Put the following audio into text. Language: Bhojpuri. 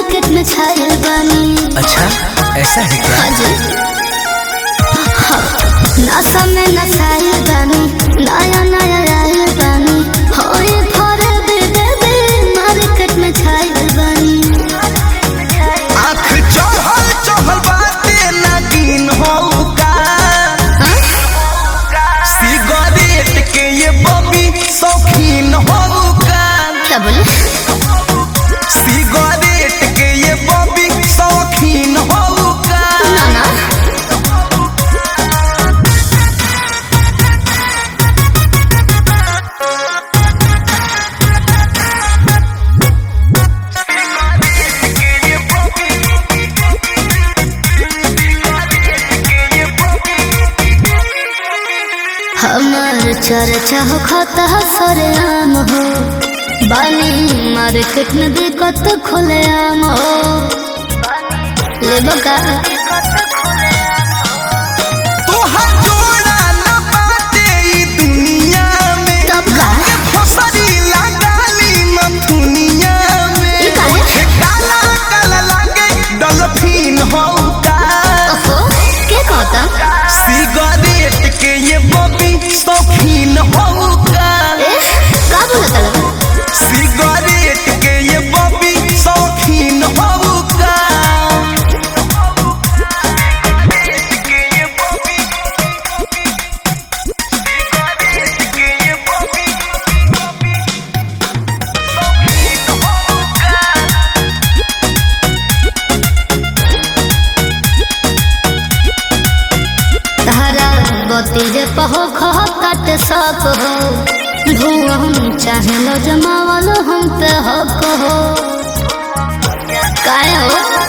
मार्केट में छायल बानी अच्छा ऐसा है क्या हाँ जी हाँ, नशा में नशायल बानी नया नया आयल बानी होए फरे बेबे मार्केट में छायल बानी आँख चढ़ल चढ़ल बाटे नागिन हो का हाँ? सिगरेट के ये बबी शौकीन हो का क्या बोले सिगरेट के ये बबी शौकीन हो का ना ना हमार चर्चा हो खाता सरे आम हो बानी मार्केट में दिक्कत खुले आम हो ले बका तोहर जोड़ा न बाटे ई दुनिया में तब का फसरी लगाली मथुनिया में ई काहे? ओठे काला काला लागे डॉल्फिन हो का ओहो के कहता सिगरेट के ये बबी शौकीन हो का ए का बोलत लगा सिगरेट के ये बबी शौकीन हो का तारा बत्ती जे पहो खह काट सक हो धुआं चाहे लो जमावल हम पे हक हो काहे हो